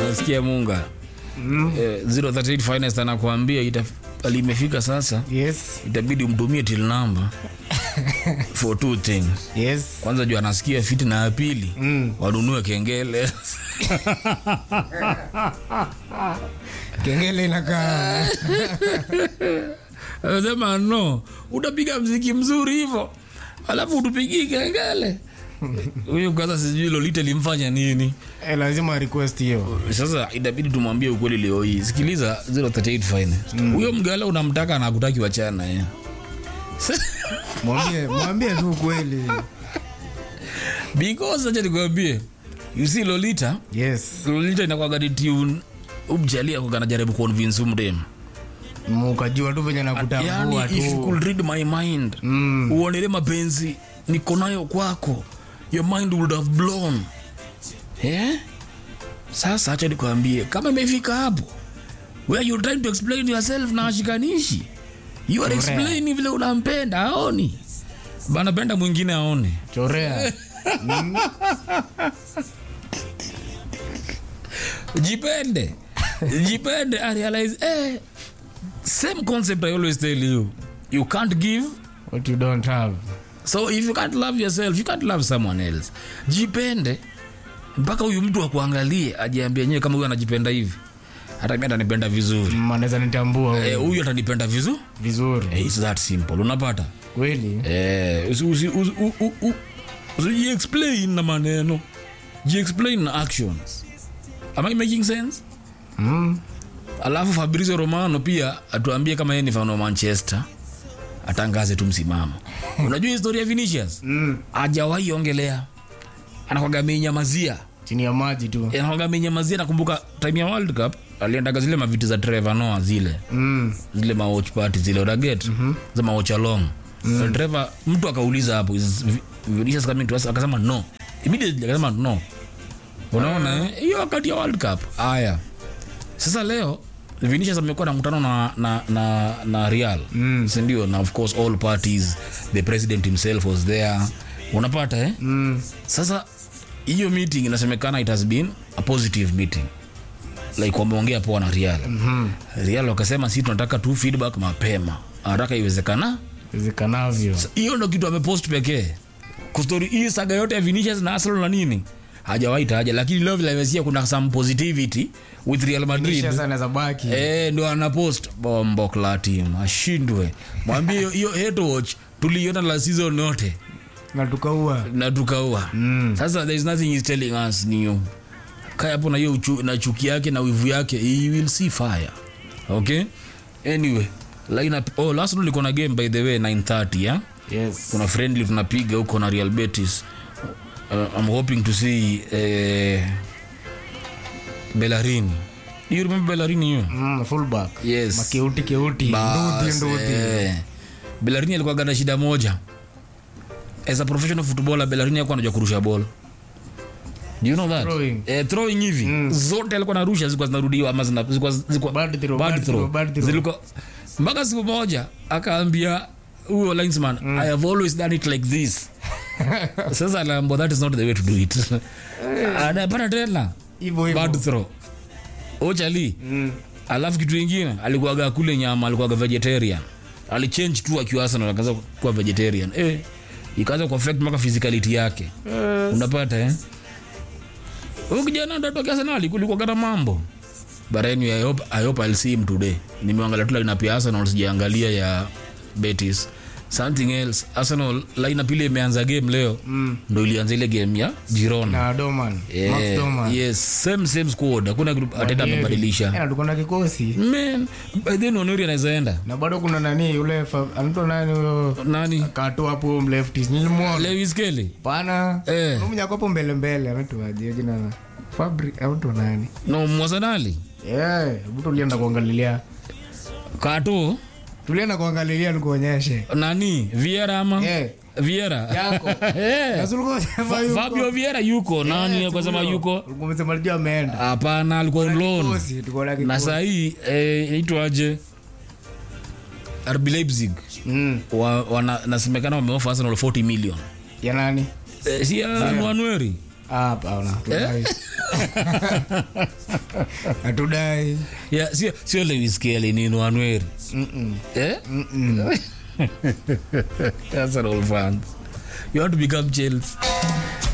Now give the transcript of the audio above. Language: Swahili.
nasikia munga eh, 038 finest anakuambia ita- limefika sasa Yes. itabidi umtumie till number for two things Yes. kwanza juu anasikia fiti na ya pili Mm. wanunue kengele Kengele inakaa. anasema no utapiga mziki mzuri hivyo alafu utupigii kengele huyu kwanza sijui lolite limfanya nini Eh, lazima request hiyo. sasa itabidi tumwambie ukweli leo hii sikiliza 038 finest huyo mgala unamtaka na akutaki wachana eh. Mwambie, mwambie tu kweli. because acha nikwambie you see lolita Yes. lolita inakwaga ni tune umjalia kwa anajaribu convince umdem Mukajua tu venye nakutambua yani if you tu. could read my mind Mm. uonele mapenzi niko nayo kwako your mind would have blown eh? sasa acha nikwambie kama imefika hapo where you trying to explain yourself na ashikanishi you are Correct. explaining vile unampenda aoni banapenda mwingine aone Chorea. jipende jipende I realize eh, same concept i always tell you you can't give What you don't have. so if you can't love yourself you can't love someone else jipende mpaka huyu mtu akuangalie ajiambia enyewe kama huyu anajipenda hivi hata mi atanipenda vizuri Mm, Anaweza nitambua huyu. Eh, huyu atanipenda vizuri vizuri. eh, it's that simple unapata Kweli. eh, usi- usi- usi- u- u- u- usijiexplain na maneno jiexplain na actions am i making sense Mm. alafu fabrizio romano pia atuambie kama yeye ni fan wa manchester atangaze tu msimamo unajua historia ya vinicius Mm. ajawahi ongelea anakwaga amenyamazia Chini ya maji tu. anakwaga amenyamazia nakumbuka time ya world cup aliendaga zile maviti za Trevor Noah zile Mm. zile mawatch party zile unaget mm-hmm. za mawatch along mm. Trevor mtu akauliza hapo is Vi- Vinicius coming to us akasema no immediately akasema no unaona eh? hiyo wakati ya world cup haya sasa leo Vinicius amekuwa na mkutano na, na, na, na Real mm. sindio na of course all parties the president himself was there unapata eh? Mm. sasa hiyo meeting inasemekana it has been a positive meeting like wameongea poa na Real mm-hmm. Real wakasema si tunataka tu feedback mapema haraka iwezekana Iwezekanavyo. hiyo ndo kitu amepost pekee kustori hii saga yote ya Vinicius na Arsenal na nini hajawahi taja lakini leo vile amesia kuna some positivity with Real Madrid Kisha anaweza baki. Eh, ndo anapost bombo kla team ashindwe mwambie hiyo- hiyo head watch tuliona la season yote Na tukaua. na tukaua mm. sasa there is nothing he's telling us new kaya hapo na hiyo uchu- na chuki yake na wivu yake he will see fire okay anyway line up oh last night liko na game by the way 9:30 yeah Yes. kuna friendly tunapiga huko na Real Betis uh, I'm hoping to see uh, Bellerin you remember Bellerin you Mm, fullback. yes Makeuti keuti. Nduthi Bas, nduthi. eh. Bellerin alikuwa na shida moja as a professional footballer Bellerin alikuwa anajua kurusha ball Do you know that? Throwing. Eh, throwing hivi zote alikuwa narusha zilikuwa zinarudiwa ama zina- zilikuwa zilikuwa Bad throw, bad bad throw. throw, bad throw. Zilikuwa mpaka siku moja akaambia huyo linesman I have always done it like this sasa anaambia that is not the way to do it anapata tena Hivyo hivyo. bad throw ochali Mm. alafu kitu ingine alikuwaga kule nyama alikuwaga vegetarian alichange tu akiwa Arsenal akaanza kuwa vegetarian eh ikaanza kuaffect mpaka physicality yake unapata eh huyu kijana ndo toka Arsenal kulikuwa kana mambo but anyway I hope, I hope I'll see him today nimeangalia tu lineup ya Arsenal sijaangalia ya Betis something else Arsenal lineup ile imeanza game leo Mm. ndo ilianza ile game ya Girona Na Doman. Eh, Max Doman. yes same same squad hakuna kitu atenda Wanieri. amebadilisha Eh, tuko na kikosi. man by then Onuri anaweza enda Na bado kuna nani yule fa- anaitwa nani huyo nani kato hapo mleftis nilimwona Lewis Kelly pana Eh. mmoja hapo mbele mbele ametuaje jina la Fabri au ndo nani no Mwasanali eh hebu tulienda kuangalilia Kato tulienda kuangalilia nikuonyeshe nani Vieira ama eh Vieira yako Eh. Sasa ulikuwa unasema Fa- yuko. Fabio Vieira yuko nani Yes, akasema huyo. yuko Ulikuwa umesema alijua ameenda hapana alikuwa on loan Kikosi, tuko na na kikosi. sahii eh, inaitwaje RB Leipzig Mm. wa, wana, nasemekana wameofa Arsenal 40 million ya nani eh, si ya Nwanueri Ah, hapana hatudai hatudai yeah, sio sio Lewis Kelly ni Nwanweri eh Arsenal fans you want to become Chelsea